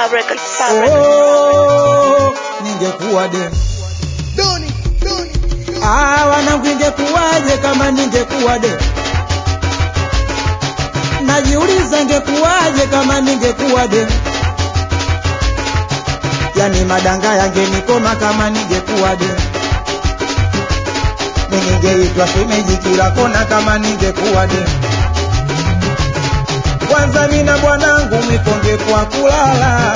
Star Records, Star Records. Oh, ningekuwa de Ah, wanangu ingekuwaje kama ningekuwa de najiuliza ingekuwaje kama ningekuwa de yani madanga yangenikoma kama ningekuwa de ningeitwa shemeji kila kona kama ningekuwa de kwanza mina bwanangu mwikonge kwa kulala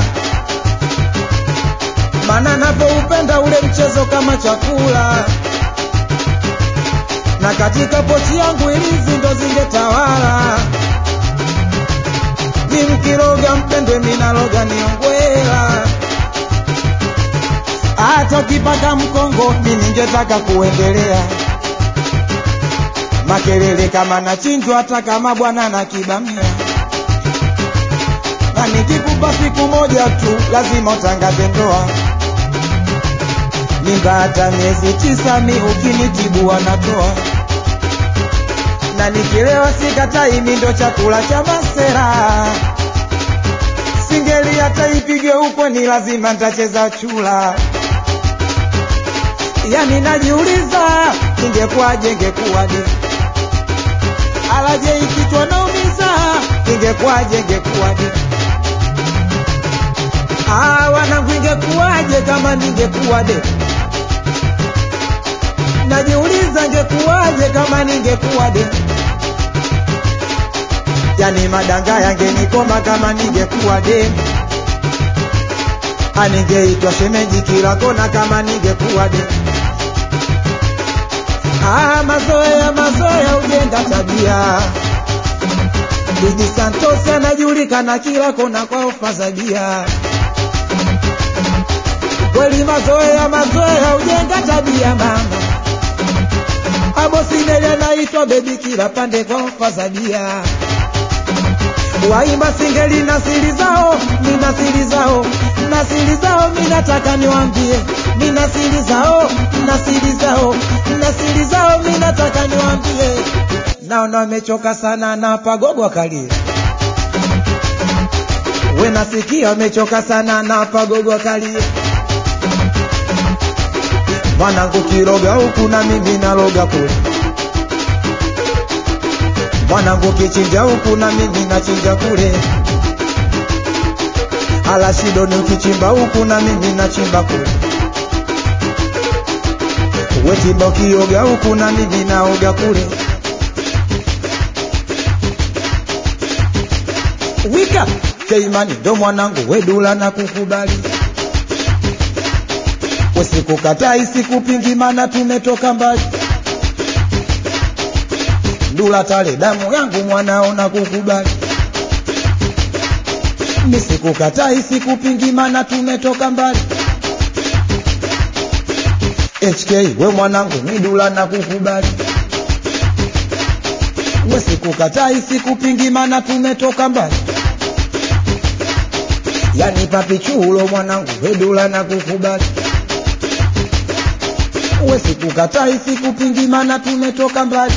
mana napoupenda ule mchezo kama chakula na katika pochi yangu ilizi ndo zingetawala ni mkiroga mpendwe minaloga niongwela hata ukipaka mkongo mi ningetaka kuendelea makelele kama nachinjwa hata kama bwana na kibamia na nikikupa siku moja tu lazima utangaze ndoa mimba hata miezi tisa mi ukinitibu wanatoa na nikilewa sikatai mi ndo chakula cha masera singeli hata ipige huko ni lazima ntacheza chula yani najiuliza ingekuwaje ingekuwaje alaje ikichwa naumiza ingekuwaje ingekuwaje Ah, wanangu ingekuwaje kama ningekuwa de najiuliza ingekuwaje kama ningekuwa de yani madanga yangenikoma kama ningekuwa de aningeitwa shemeji kila kona kama ningekuwa de ah, mazoea mazoea ujenga tabia Didi Santos anajulikana kila kona kwa ofa za bia kweli mazoea mazoea ujenga tabia mama abosinele anaitwa bebi kila pande kwa ofa za bia waimba singeli na siri zao nina siri zao na siri zao minataka niwambie nina siri zao na siri zao na siri zao minataka niwambie naona wamechoka sana na pagogo akalie we nasikia wamechoka sana na pagogo akalie mwanangu kiroga huku na mimi naloga kule mwanangu kichinja huku na mimi nachinja kule alashidoni ukichimba huku na mimi nachimba kule wetimba ukioga huku na mimi naoga kule wika keimani ndo mwanangu wedula na kukubali usikukatai sikupingi mana tumetoka mbali ndula tale damu yangu mwanao na kukubali misikukatai sikupingi mana tumetoka mbali HK we mwanangu midula na kukubali we sikukatai sikupingi mana tumetoka mbali yani papichulo mwanangu wedula na kukubali we sikukatai sikupingi mana tumetoka mbali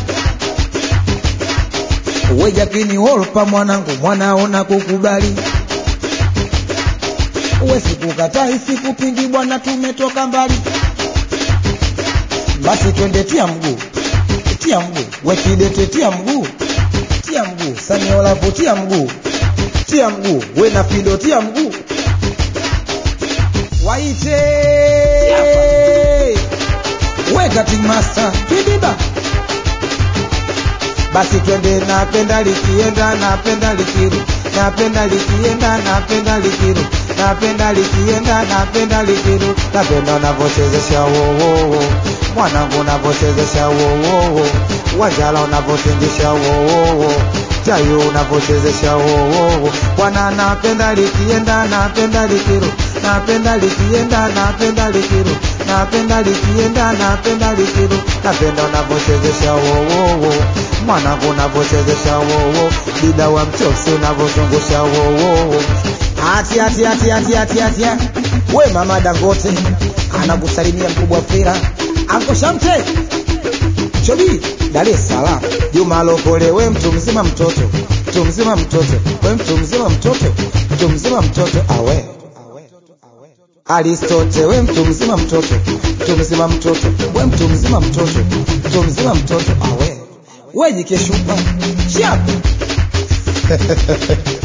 we jakini holpa mwanangu mwanaona kukubali we sikukatai sikupingi bwana tumetoka mbali basi twende tia mguu tia mguu we kidete tia mguu tia mguu saniolavu tia mguu tia mguu we na fido tia mguu waite we cutting master kidiba basi twende napenda likienda napenda likiru napenda likienda napenda likiru napenda likienda napenda likiru napenda unavyochezesha wowowo mwanangu unavyochezesha wowowo wanjala unavyotingisha wowowo chayo unavyochezesha wowowo bwana napenda likienda napenda likiru napenda likienda napenda likiru napenda likienda napenda likiru napenda unavyochezesha wowowo mwanangu unavyochezesha wowo dida wa mchosi unavyozungusha wowowo ati ati ati ati ati ati we mama dangote anakusalimia mkubwa fira anko shamte chobi dar es salaam juma lokole we mtu mzima mtoto mtu mzima mtoto we mtu mzima mtoto mtu mzima mtoto awe Aristote, we mtu mzima mtoto, mtu mzima mtoto, we mtu mzima mtoto, mtu mzima mtoto, awe we jikeshupa chapu